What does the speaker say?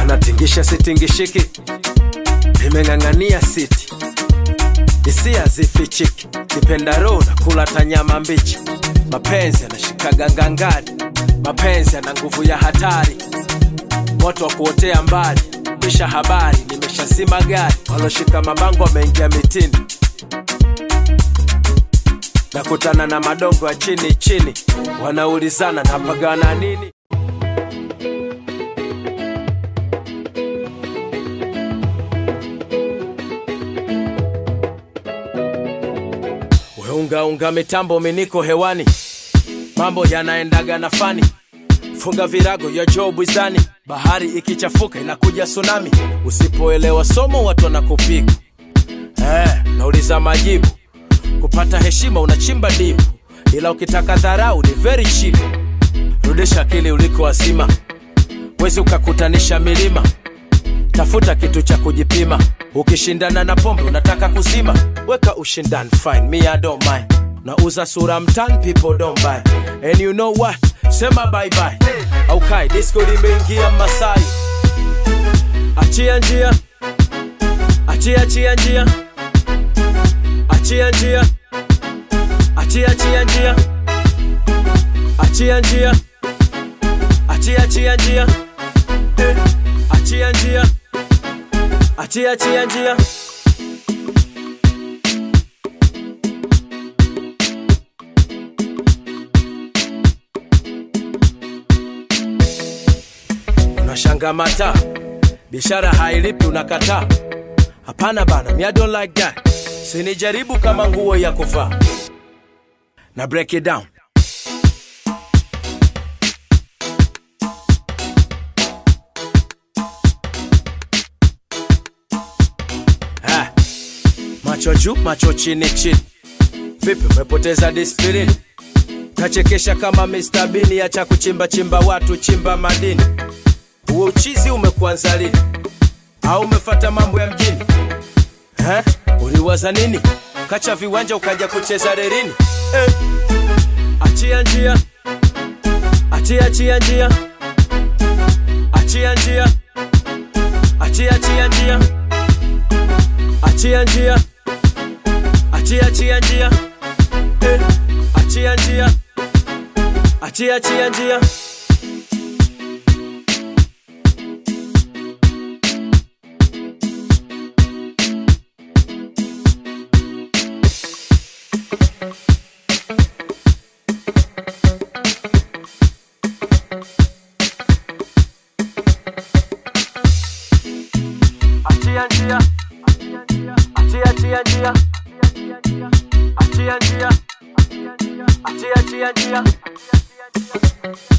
unatingisha sitingishiki nimeng'ang'ania siti hisia zifichiki kipendaro na kula tanyama mbichi mapenzi yanashikaga ngangari mapenzi yana nguvu ya hatari moto wa kuotea mbali kisha habari nimeshazima gari waloshika mabango wameingia mitini nakutana na madongo ya chini chini wanaulizana napagana nini weungaunga mitambo miniko hewani mambo yanaendaga na fani funga virago ya joo bwizani bahari ikichafuka inakuja tsunami usipoelewa somo watu wanakupiga eh, nauliza majibu kupata heshima unachimba dipu ila ukitaka dharau ni very cheap rudisha akili uliko wazima wezi ukakutanisha milima tafuta kitu cha kujipima ukishindana na pombe unataka kuzima weka ushindani fine me I don't mind nauza sura mtan people don't buy and you know what sema bye bye au kai disco limeingia masai achia njia achia achia njia achia njia achia achia njia achia njia achia achia njia Eh, achia njia achia achia njia unashanga mata biashara hailipi unakataa hapana bana me I don't like that sinijaribu kama nguo ya kuvaa na break it down Ha. macho juu macho chini chini vipi umepoteza disiplini kachekesha kama Mr. Bean acha kuchimba chimba watu chimba madini huo uchizi umekuanza lini au umefata mambo ya mjini eh? uliwaza nini kacha viwanja ukaja kucheza rerini eh. achia njia achia achia njia achia njia achia achia njia achia njia achia achia njia eh. achia njia achia achia njia achia njia achia achia njia achia njia achia achia njia